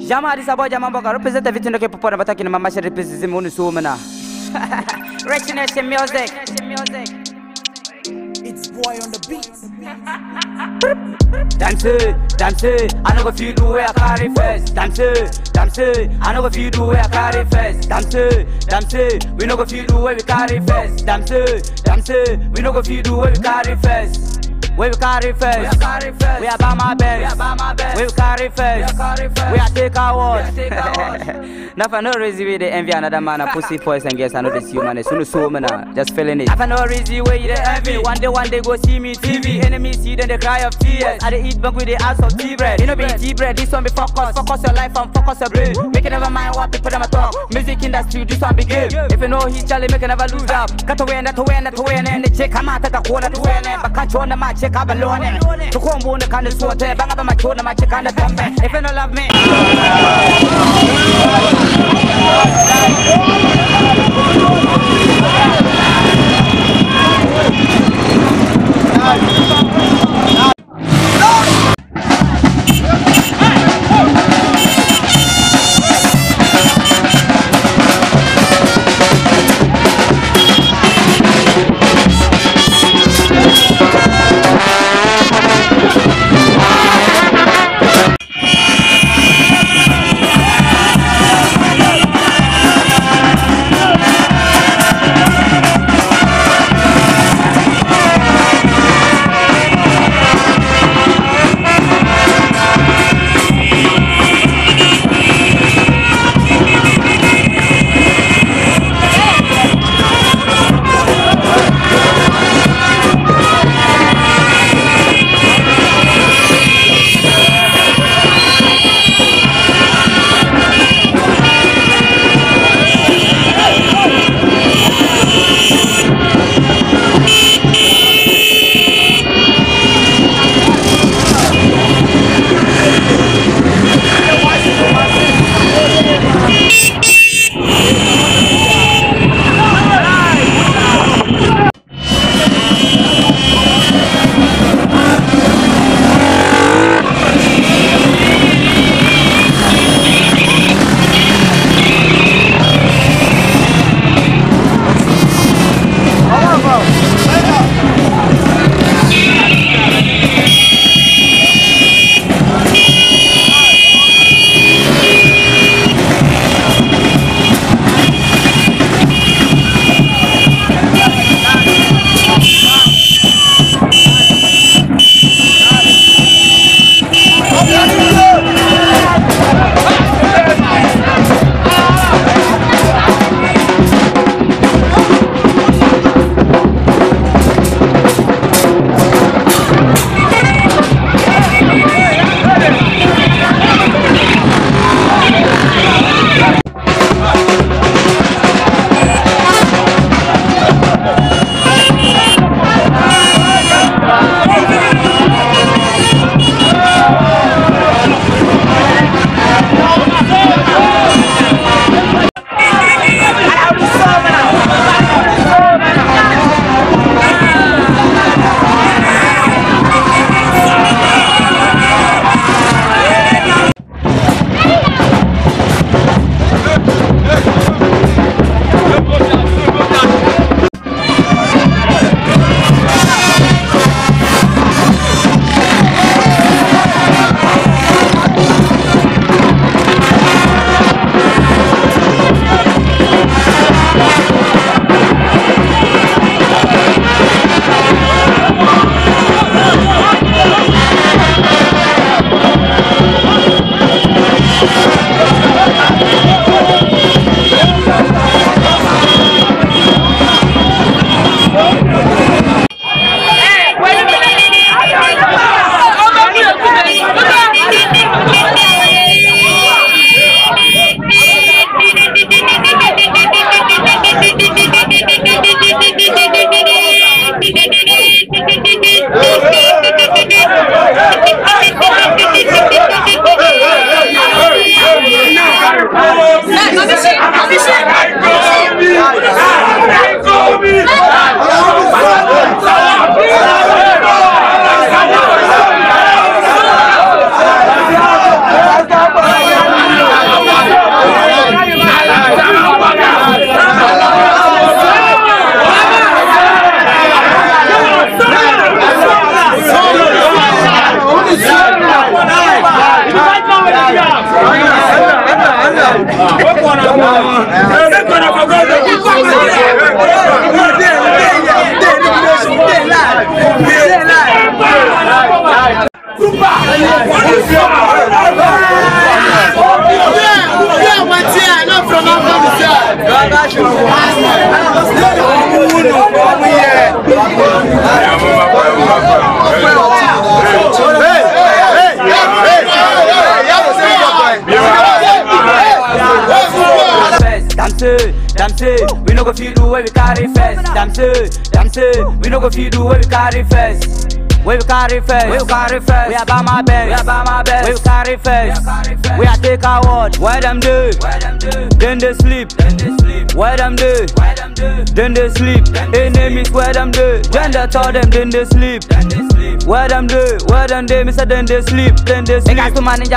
Jama this boy Jama Boga represent everything okay papa na bataki na mama she represent me so mana. Richness in music. It's boy on the beat. Dance, dance, I know if you do where I carry first. Dance, dance, I know if you do where I carry first. Dance, dance, we know if you do where we carry first. Dance, dance, we know if you do where we carry first. Where we carry first. We are carry first. We are by my best. We are by my best. We carry first. We are carry first. We are take our word. Now for no reason we they envy another man a pussy boys and girls I know this human is soon so man ah, just feeling it. Now for no reason way they envy. One day one day go see me TV. Enemies see then they cry of tears. I they eat bug with the ass of tea bread. You know be tea bread. This one be focus. Focus your life and focus your brain. Make it never mind what people them a talk. Music industry this one be game. If you know he's Charlie make it never lose up. Cut away and that away and that away and the chick come out at the corner to win it. But catch on the match check up alone. To come on the kind of sort bang up my tone my chick on the thumb. If you don't love me. Damn say, damn say, we no go feel the way we carry first. Damn say, damn say, we no go feel the way we carry first. We we carry first, we we carry first. We are by my best, we are by my best. We we carry first, we are take our word. Where them do? Then they sleep, then they sleep. Where them do? Then they sleep. Enemies where them do? Then they tell them, then they sleep. Where them do? Where them do? Me say then they sleep, then they sleep. They got to manage.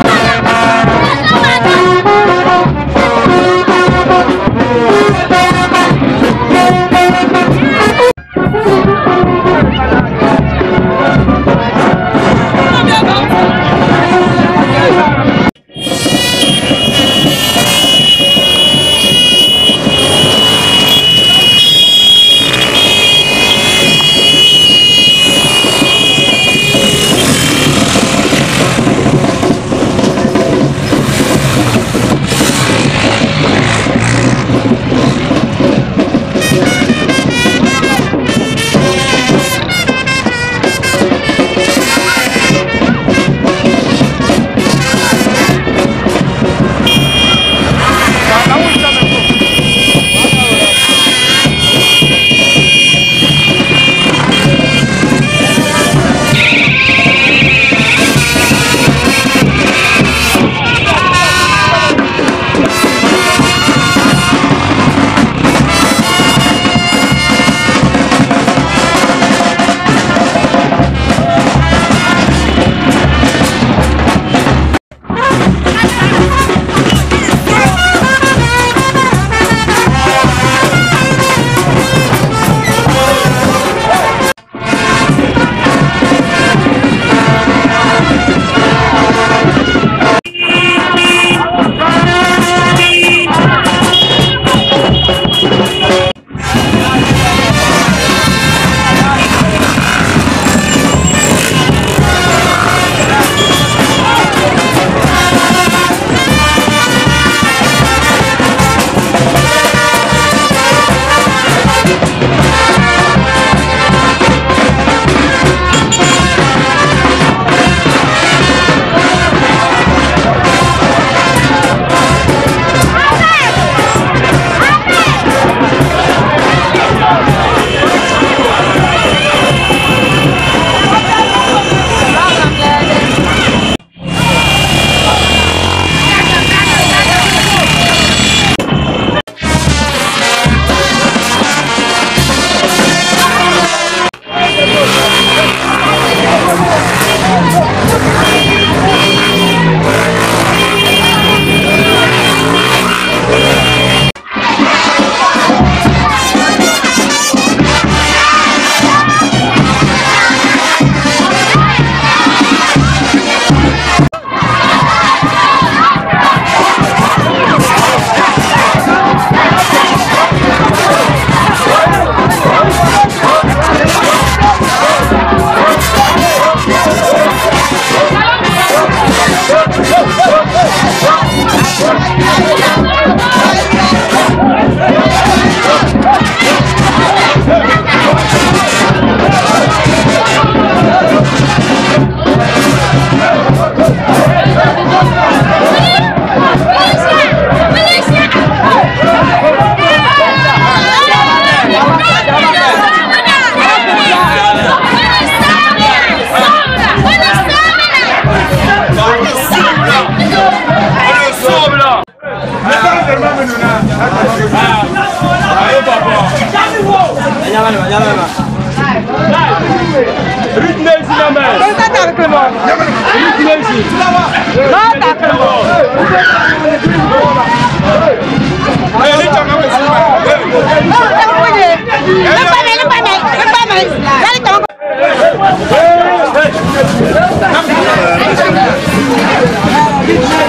Hey!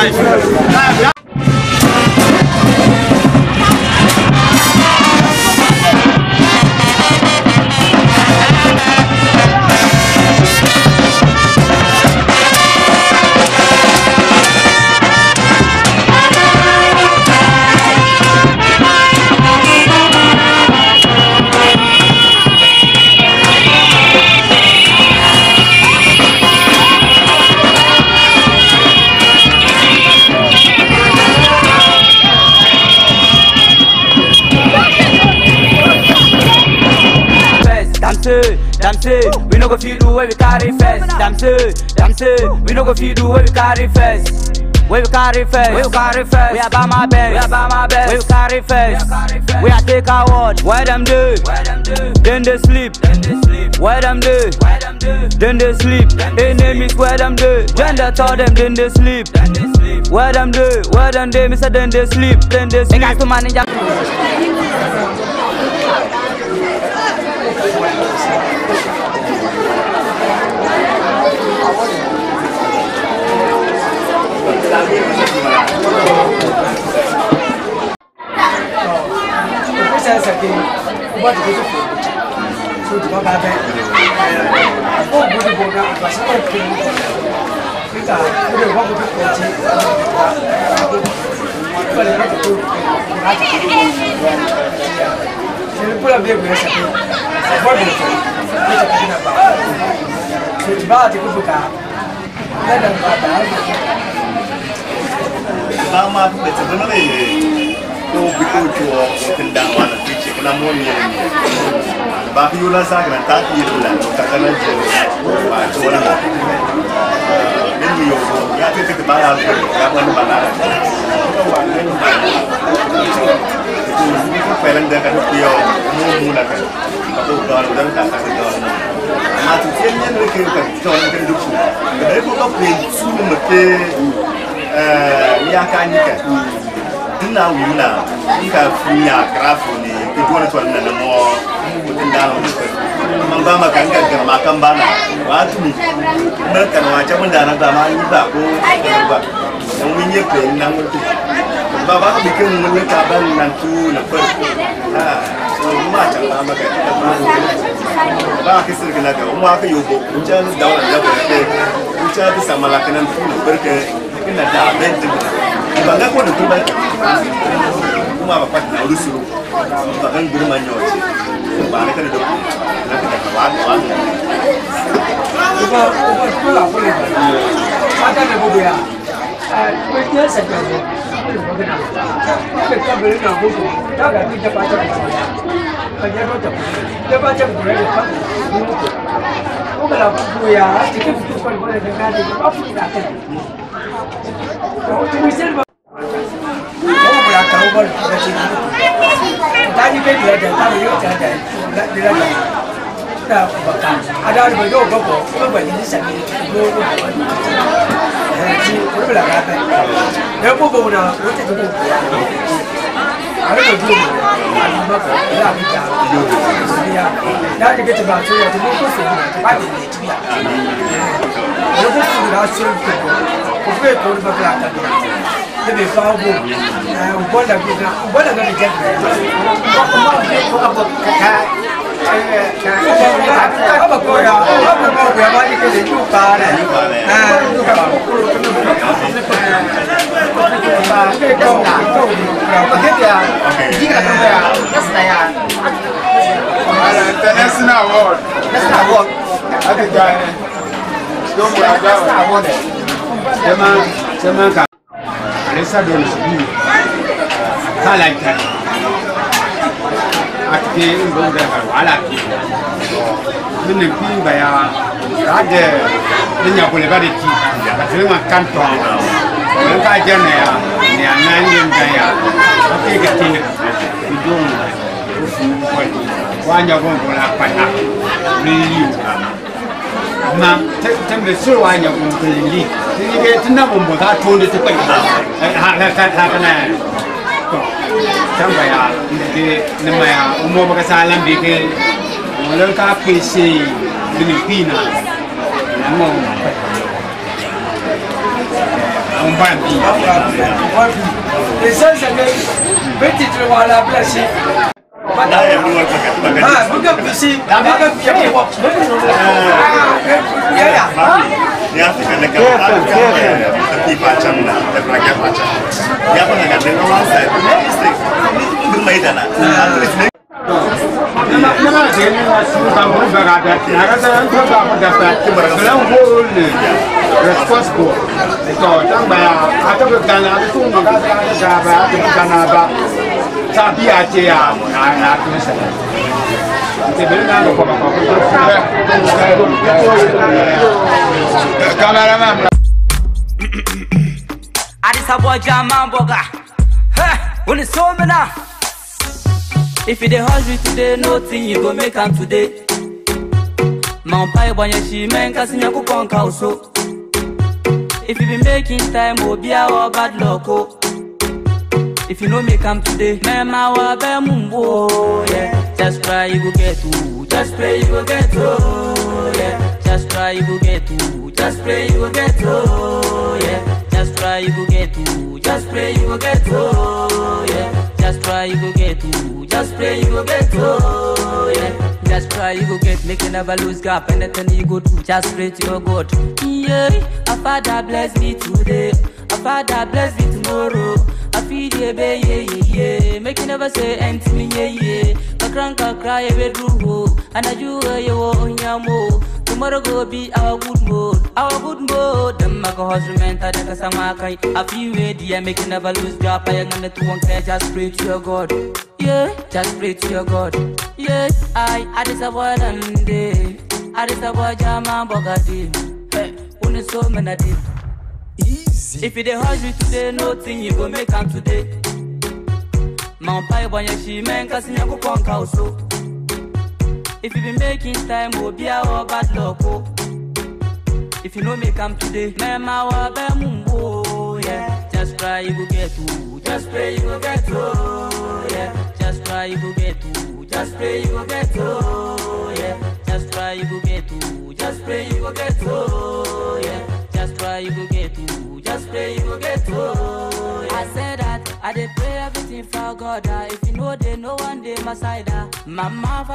Nice. first. Damn say, damn say, we no go feel the way we carry first. Damn say, damn say, we no go feel the way we carry first. Where we carry first, we carry first. We are by my best, we are by my best. We carry first, we are take our word. Where them do? Then they sleep. Where them do? Then they sleep. Enemies where them do? Then they tell them then they sleep. Where them do? Where them do? Me say then they sleep. Then they sleep. Make us to manage. them. Ìgbésẹ̀ ẹsẹ̀ kejì, ó bá ti kojú fún un. Tó ti bá bá bẹ́. Ó gbódò bò náà àgbà sí ọ̀pọ̀ ìlú. Nígbà ó lè wọ́n gbódò pọ̀ jí. Ó lè lọ́tọ̀ tó láti kó gbogbo ìlú. Ṣèlú kúlọ̀ bí ègbè ẹsẹ̀ kejì. Bọ́ọ̀lù ìfẹ́ ó ti kejì náà bá. Tó ti bá àti gbogbo ká. Lẹ́dà ń bá bàá ba ma da ta zama ne ko bi ko to ko da wala fice kana mo ne ba fi yola sa kana ta fi yola ka kana je ba to wala ba min mi yo ya te te ba ya ko ya ba ni ba na ko wa ne ba ko pelan da kan ko yo mo mu na kan ka ko da da ka ka da ma tu tiyan ne ne ke ka to ne kan duk da ko ka pe su mu ke ya ka ni ka ina wuna nka funya krafu ne ke duwana to nan na mo mutin da mu man ba maka nka ga ma kan bana wa tu mi mun kan wa ta mun da na ba ma ni ba ko ba dan mun yi pe nan mutu ba ba ka bikin mun ne ka ban nan tu na fa ha so ma ta ba maka ba ka sirga na ga mu aka yobo mun ja da wannan da ba ke mun ja bisa malakanan tu na barka ina da abin da ba ga ko da kuma kuma ba kwata na rusuru ba kan girma ne wace ba na kada da ku na kada ka wa wa Uba uba kula kula. Ada da gobe ya. Eh, ko ya saka ne. Ko magana. Ko ka bari na gobe. Ta ga ni da ba ta. Ka ya ro ta. Da ba ta gobe da fa. Ko ga la ku ya, cikin ku ko ko da ka da ba ku da ta. Ko ku sai ba. Ko ba ya ka ba da ci. Ta ni be da da ta yo ta da. Da da da. da baka ada da yau gabo ko ba ni sami ko ko eh ji ko bla ga ta da ko bo na ko ta ko ya are ko ji a ni ba ko ya mi ta ya da ke ke ba so ya ko ko so na ba ni ne ti ya ko ko so na so ko ko ko ko ba ka ta ne be fa bo eh o bola bi na o bola ga ni je ko ko ma be ko ka ka Apa kau ya? Apa kau ya? Bagi ke sini lupa deh. Ah, lupa. Kau kau berapa dia? Jika kau ya, nesta ya. international award Nesta award. ati gane don mu Nesta aga award. jama jama ka resa don su bi kala ta ati ndo da ka wala ki min pi ba ya ka de min ya bole ba de ki ka tele ma kan to ko ka jana ya ne anan yin da ya ati ga tin ki don ko fu ko wanya gon ko la pa na ni yu ma tembe suru wanya gon ko li ni ke tinna bon bo ta to de to kai ha ha ha ha kana to tamba ya ke ne ma ya umo ba ka salam bi ke mo ka pe se ni pina mo on ban bi Esan sɛgɛ bɛ titiri wa la bila si. na ya bi wal pakat pakat Ah, bukan bisi, bukan biar bawa. Ya ya. ya fi kan ka ta ta ki pa cham na ta pra ka pa cham ya pa na ga de no one side no mistake ni mai da na at least ne Nama de ni na su ka mo ba ga da na ga da ko ba mo da fa kala wo le responsible to tang ba ya ata ko ga na tu mo ga ga ga ba tu ga na ba ta bi a je ya na na tu sa te be na ko ba ko Cameraman Addis Ababa German burger. Hey, when it's so me now. If you dey hungry today, nothing you go make am today. Man pai banya shi men kasi nyaku pon kauso. If you be making time, obi our bad luck oh. If you no make am today, man ma wa be mumbo yeah. Just try you go get to, just pray you go get to yeah. Just try you go get to, just pray you go get to yeah. Just try you go get to, just pray you go get to yeah. Just try you go get to, just pray you go get to yeah. Just try you go get, make you never lose gap. Anything you go do, just pray to your God. Yeah, a father bless me today, a father bless me tomorrow. I feed you, baby, yeah, yeah, yeah. Make you never say empty me, yeah, yeah. Kakran kakra, yeah, we do, and I do, yeah, you on your mo. Tomorrow go be our good mood, our good mood. Them make a hustle, man, I think I'm a I feel ready, yeah, make you never lose gap. I am gonna to one care, just pray to your God. Yeah, just pray to your God. Yeah, I, I just avoid one day. I just avoid Jama Bogadi. Hey, when it's so many days. If you dey hungry today, nothing you go make am today. Man pai banya shi men kasi nyaku pon kauso. If you be making time, obi our bad luck oh. If you no make am today, man ma wa be mumbo yeah. Just try you go get to, just pray you go get to yeah. Just try you go get to, just pray you go get to yeah. Just try you go get to, just pray you go get to yeah. Just try you go get to, just pray you go get to yeah. I said that I dey pray everything for God. ah. If you know they no one day my side. ah. Mama.